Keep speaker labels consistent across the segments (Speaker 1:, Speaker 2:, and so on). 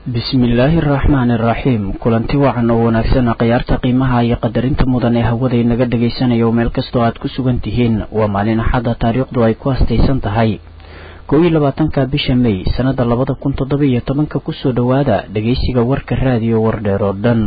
Speaker 1: bismillaahi araxmaani araxiim kulanti wacan oo wanaagsan khiyaarta qiimaha iyo qadarinta mudan ee hawada inaga dhagaysanayo meel kastoo aad ku sugan tihiin waa maalin axadda taariikhdu ay ku hastaysan tahay kow iyo labaatanka bisha mey sannada labada kun toddoba iyo tobanka kusoo dhowaada dhegaysiga warka raadiyo wardheer oo dhan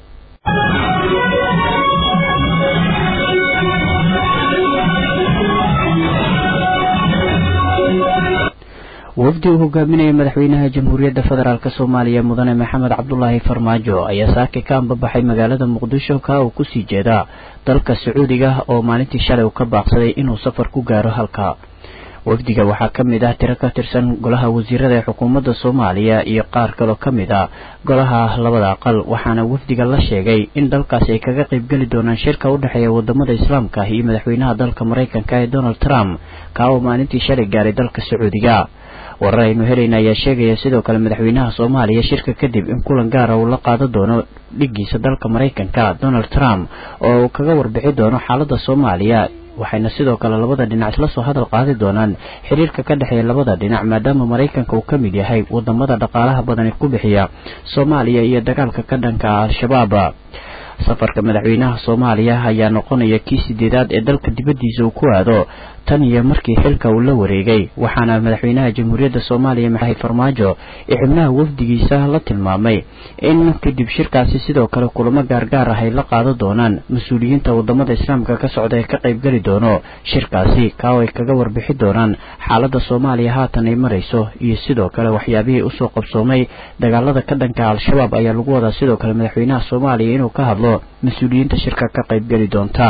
Speaker 1: wafdi uu hogaaminaya madaxweynaha jamhuuriyadda federaalk soomaaliya mudane maxamed cabdulaahi farmaajo ayaa saaki ka ambabaxay magaalada muqdisho ka uu kusii jeedaa dalka sacuudiga oo maalintii shalay uu ka baaqsaday inuu safar ku gaaro halka wafdiga waxaa ka mid ah tiro ka tirsan golaha wasiirada ee xukuumadda soomaaliya iyo qaar kaloo ka mid ah golaha labada aqal waxaana wafdiga la sheegay in dalkaasi ay kaga qaybgeli doonaan shirka u dhexeeya wadamada islaamka iyo madaxweynaha dalka maraykanka ee donald trump ka oo maalintii shalay gaaray dalka sacuudiga warar aynu helayna ayaa sheegaya sidoo kale madaxweynaha soomaaliya shirka kadib in kulan gaara uu la qaadan doono dhigiisa dalka maraykanka donald trump oo uu kaga warbixi doono xaaladda soomaaliya waxayna sidoo kale labada dhinac isla soo hadal qaadi doonaan xiriirka ka dhexeeya labada dhinac maadaama maraykanka uu ka mid yahay wadamada dhaqaalaha badani ku bixiya soomaaliya iyo dagaalka ka dhanka al-shabaab safarka madaxweynaha soomaaliya ayaa noqonaya kii sideedaad ee dalka dibaddiisa uu ku aado tan iyo markii xilka uu la wareegay waxaana madaxweynaha jamhuuriyadda soomaaliya maxay farmaajo ee xubnaha wafdigiisa la tilmaamay in kadib shirkaasi sidoo kale kulamo gaargaar ah ay la qaadan doonaan mas-uuliyiinta wadamada islaamka ka socda ee ka qaybgeli doono shirkaasi kaaw ay kaga warbixi doonaan xaaladda soomaaliya haatan ay marayso iyo sidoo kale waxyaabihii usoo qabsoomay dagaalada ka dhanka al-shabaab ayaa lagu wadaa sidoo kale madaxweynaha soomaaliya inuu ka hadlo mas-uuliyiinta shirka ka qaybgeli doonta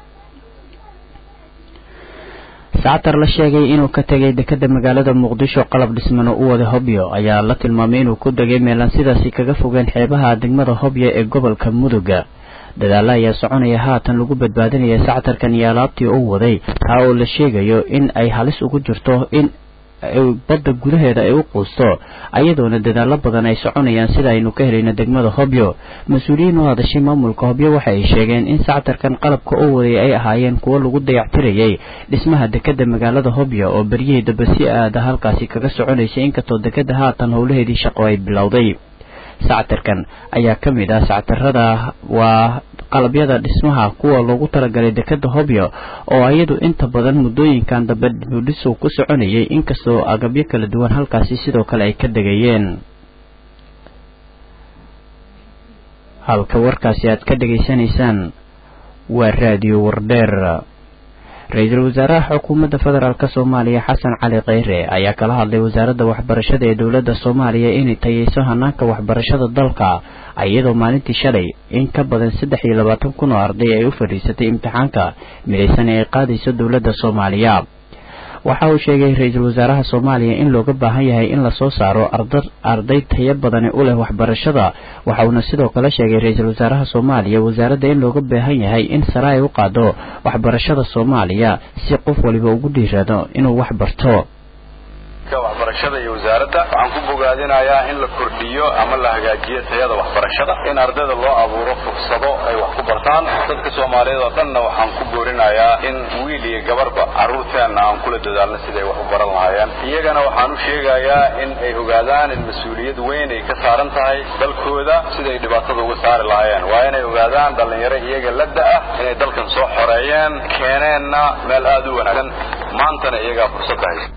Speaker 1: sactar la sheegay inuu ka tegay dekada magaalada muqdisho qalab dhismano u wada hobyo ayaa la tilmaamay inuu ku degay meelaan sidaasi kaga fogeen xeebaha degmada hobyo ee gobolka muduga dadaalo ayaa soconaya haatan lagu badbaadinaya sactarkan iyo alaabtii uu waday taa oo la sheegayo in ay halis ugu jirto in badda gudaheeda ay u quusto ayadoona dadaalo badan ay soconayaan sida aynu ka helayno degmada hobyo mas-uuliyiin u hadashay maamulka hobyo waxa ay sheegeen in sactarkan qalabka u waday ay ahaayeen kuwo lagu dayactirayay dhismaha dekada magaalada hobyo oo beryihii daba si aada halkaasi kaga soconaysay inkastoo dekada haatan howlaheedii shaqo ay bilowday sactarkan ayaa ka mid ah sactarada waa qalabyada dhismaha kuwa loogu talagalay dekada hobyo oo iyadu inta badan muddooyinkan dambe dibudhisow ku soconayay inkastoo agabyo kala duwan halkaasi sidoo kale ay ka degayeen halka warkaasi aad ka dhegaysanaysaan waa raadiyo wardheer ra-iisul wasaaraha xukuumadda federaalk soomaaliya xasan cali kheyre ayaa kala hadlay wasaaradda waxbarashada ee dowladda soomaaliya inay tayeyso hanaanka waxbarashada dalka iyadoo maalintii shalay in ka badan saddex iyo labaatan kun oo arday ay u fadhiisatay imtixaanka midaysan ee ay qaadayso dowladda soomaaliya waxa uu sheegay ra-iisul wasaaraha soomaaliya in looga baahan yahay in lasoo saaro arday tayo badani u leh waxbarashada waxa uuna sidoo kale sheegay ra-iisul wasaaraha soomaaliya wasaaradda in looga baahan yahay in sare ay u qaado waxbarashada soomaaliya si qof waliba ugu dhiirado inuu wax barto
Speaker 2: waxbarashada iyo wasaaradda waxaan ku bogaadinayaa in la kordhiyo ama la hagaajiyo tayada waxbarashada in ardayda loo abuuro fursado ay wax ku bartaan dadka soomaaliyeed oo dhanna waxaan ku boorinayaa in wiil iyo gabarba carruurteenna aan kula dadaalno siday wax u baran lahaayeen iyagana waxaan u sheegayaa in ay ogaadaan in mas-uuliyad weyn ay ka saaran tahay dalkooda siday dhibaatada uga saari lahaayeen waa inay ogaadaan dhallinyaro iyaga la da-ah inay dalkan soo xoreeyeen keeneenna meel aada u wanaagsan maantana iyagaa fursadda haysta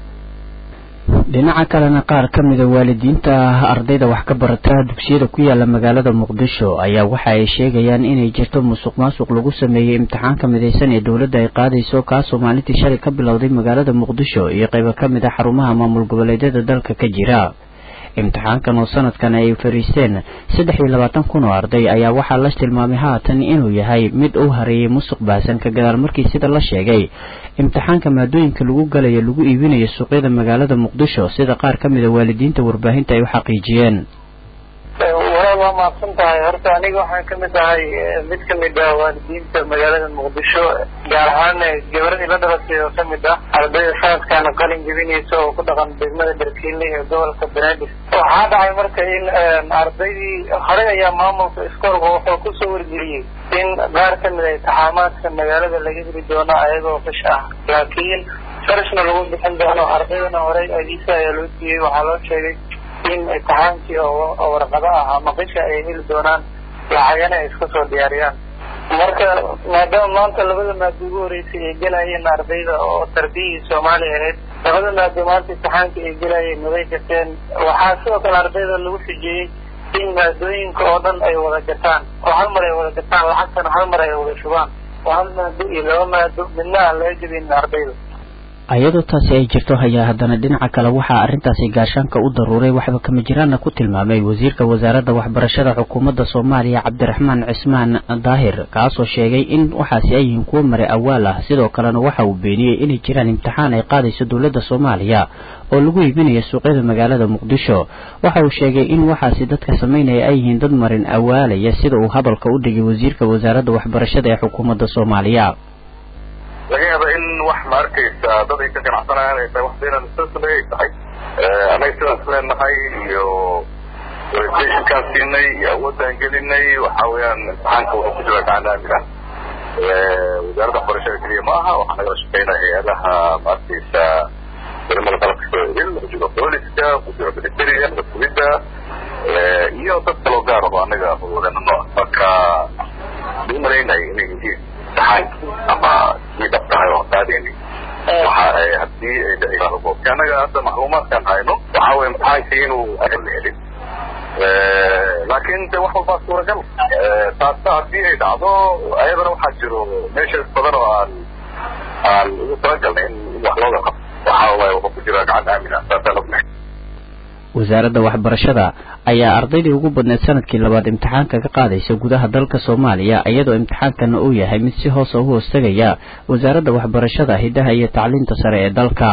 Speaker 1: dhinaca kalena qaar ka mida waalidiinta ardayda wax ka barata dugsiyada ku yaala magaalada muqdisho ayaa waxa ay sheegayaan inay jirto musuq maasuq lagu sameeyey imtixaanka midaysan ee dowladda ay qaadayso kaasoo maalintii shalay ka bilowday magaalada muqdisho iyo qaybo ka mid a xarumaha maamul goboleedyada dalka ka jira imtixaankan oo sanadkan ay fariisteen saddex iyo labaatan kun oo arday ayaa waxaa la tilmaamay haatan inuu yahay mid u hareeyay musuq baahsan ka gadaal markii sida la sheegay imtixaanka maadooyinka lagu galayo lagu iibinayo suuqyada magaalada muqdisho sida qaar ka mida waalidiinta warbaahinta ay u xaqiijiyeen
Speaker 3: walaal waa mahadsan tahay horta aniga waxaan ka mid ahay mid ka mid ah waalidiinta magaalada muqdisho gaar ahaan gabadhii la dhalatay oo ka mid ah ardayda sanadkan qalin jebinaysa oo ku dhaqan degmada darkiile ee gobolka banaadir waxaa dhacay marka in ardaydii horey ayaa maamulka iskoolka wuxuu kusoo wargeliyey in qaar ka mid a intixaamaadka magaalada laga heli doono ayagoo fish ah laakiin farishna lagu bixin doono ardaydana horey adiisa ayaa loo siiyey waxaa loo sheegay in imtixaankii oo warqado ah ama qisha ay heli doonaan lacagana ay iska soo diyaariyaan marka maadaama maanta labada maado ugu horeysay ay gelayeen ardayda oo tarbiyihii soomaaliya ahayd labada maado maanta imtixaanka ay gelayeen maday gateen waxaa sidoo kale ardayda lagu xijiyey in maadooyinka oo dhan ay wada gataan oo hal mar ay wada gataan lacagtana hal mar ay wada shubaan oo hal maado iyo laba maado midna aan laga jebin ardayda
Speaker 1: ayadoo taasi ay jirto hayaa haddana dhinaca kale waxaa arrintaasi gaashaanka u daruuray waxba kama jiraanna ku tilmaamay wasiirka wasaaradda waxbarashada xukuumadda soomaaliya cabdiraxmaan cismaan daahir kaasoo sheegay in waxaasi ay yihiin kuwo mare awaal ah sidoo kalena waxa uu beeniyey inay jiraan imtixaan ay qaadayso dowladda soomaaliya oo lagu iibinayo suuqyada magaalada muqdisho waxa uu sheegay in waxaasi dadka samaynaya ay yihiin dad marin awaalaya sida uu hadalka u dhigay wasiirka wasaaradda waxbarashada ee xukuumadda soomaaliya
Speaker 4: laga yaaba in wax ma arkaysa dad ay ka ganacsanayaan ay tahay wax beenan sasle ay tahay annaga sidaan isleenahay iyo orientationkaan siinay iyo awoodaan gelinay waxa weeyaan imtixaanka wuxuu ku jira gacan aamin ah wasaaradda waxbarashada keliya ma aha waxaa nagala shaqeynaya hay-adaha ma arkaysa culimada qalabka soo idin ku jiro booliska ku jiro militariga madaxweyda iyo dad kaloo gaar aho annaga wadeenano marka u malaynaya inay yihiin ama kii dhab tahay oo qaadayni waxa haddii ay dhici annaga hadda macluumaadkaan hayno waxa weye imtixaankii inuu agan la helin laakiin de wax walbaa suuragal taasa haddii ay dhacdo ayadana waxaa jiro meesha badan oo aan aan ugu talagalnay in wax looga qabto waxa waye wuxuu ku jira gacan aamin ah saasaan ognahay
Speaker 1: wasaaradda waxbarashada ayaa ardaydii ugu badneed sanadkii labaad imtixaanka ka qaadaysa gudaha dalka soomaaliya iyadoo imtixaankana uu yahay mid si hoosa u hoostagaya wasaaradda waxbarashada hiddaha iyo tacliinta sare ee dalka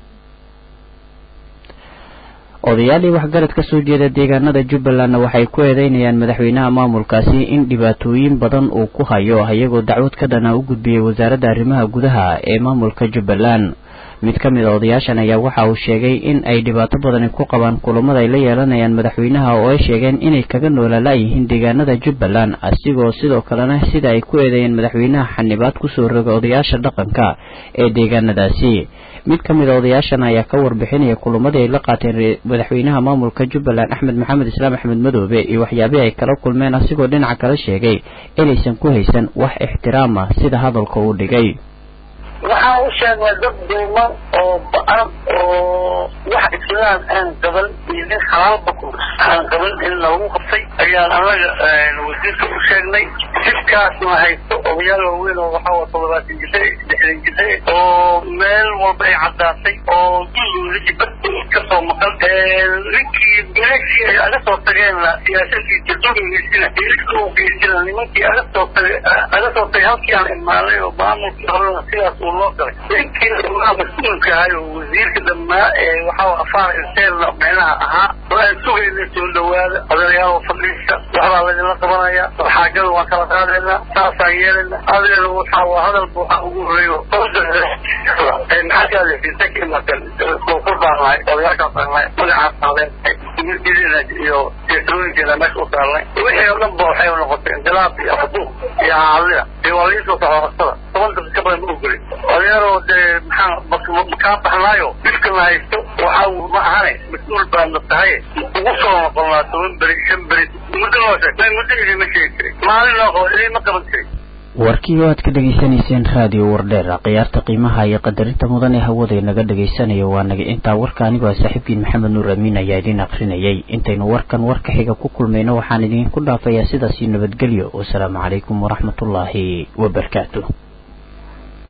Speaker 1: odayaalii waxgarad ka soo jeeda deegaanada jubbalandna waxay ku eedeynayaan madaxweynaha maamulkaasi in dhibaatooyin badan uu ku hayo iyagoo dacwad ka dhana u gudbiyey wasaaradda arrimaha gudaha ee maamulka jubbaland mid ka mid a odayaashan ayaa waxa uu sheegay in ay dhibaato badani ku qabaan kulamada ay la yeelanayaan madaxweynaha oo ay sheegeen inay kaga noolala-yihiin deegaanada jubbaland asigoo sidoo kalena sida ay ku eedeeyeen madaxweynaha xanibaad kusoo roga odayaasha dhaqanka ee deegaanadaasi mid ka mid a odayaashan ayaa ka warbixinaya kulamadii ay la qaateen madaxweynaha maamulka jubbaland axmed maxamed islaam axmed madoobe iyo waxyaabihii ay kala kulmeen asigoo dhinaca kale sheegay inaysan ku haysan wax ixtiraam ah sida hadalka uu dhigay
Speaker 3: waxaan u sheegnay dad duuman oo ba-an oo wax islaam aan qaban iyo nin xalaalba ku aan qaban in lagu qabtay ayaan anaga wasiirka u sheegnay jidkaasna haysto odayaal waaweyn oo waxaa waa toddobaatan jise lixdan jise oo meel walba ay caddaatay oo dulgoodii badda kasoo maqan ninkii beeshii ay aga soo tageenna siyaasadiisa dulgogeysina iska u geysina nimankii aga soo tagay aga soo tagay halkii aan imaanay oo maamulkii horena sidaas uu loo galay ninkii waa mas-uulka ahay oo wasiirka dhammaa ee waxaa afaar inteelna micnaha ahaa oo aan sugayna soo dhawaada odayaal fadhiista waxbaa laydinla qabanaya xaajada waan kala qaadaynaa saasaan yeelayna adeer waxaa waa hadalba waxaa ugu horeeyo maxaa ka hadlaysiisa ka imaatan koonfur baan nahay odayaashaan baan nahay magacaas qaadeen diina iyo jeesooyinkeeda meesha u saarnay wixii oo dhan ba waxay noqotay inqilaab iyo afduuq iyo haalida iyo waa liisoo saxoorasada toban daqiiqa badan ma ogolin odayaaroo dee maxaa makaa baxnaayo dhibka la haysto waxaa ma ahane mas-uul baadna tahay ugu soo noqonnaa toban beri shan beri muddo noo sheeg muddo idima sheegi jiray maalin noo qabo idima qaban jiray
Speaker 1: warkii oo aad ka dhegaysanayseen raadiyo wardheer khiyaarta qiimaha iyo qadarinta mudan ee hawada naga dhagaysanayo waa naga intaa warka anigoo saaxiibkiin maxamed nuur amiin ayaa idin akrinayay intaynu warkan warka xiga ku kulmayno waxaan idinku dhaafayaa sidaasi nabadgelyo wasalaamu calaykum waraxmatullaahi wabarakaatu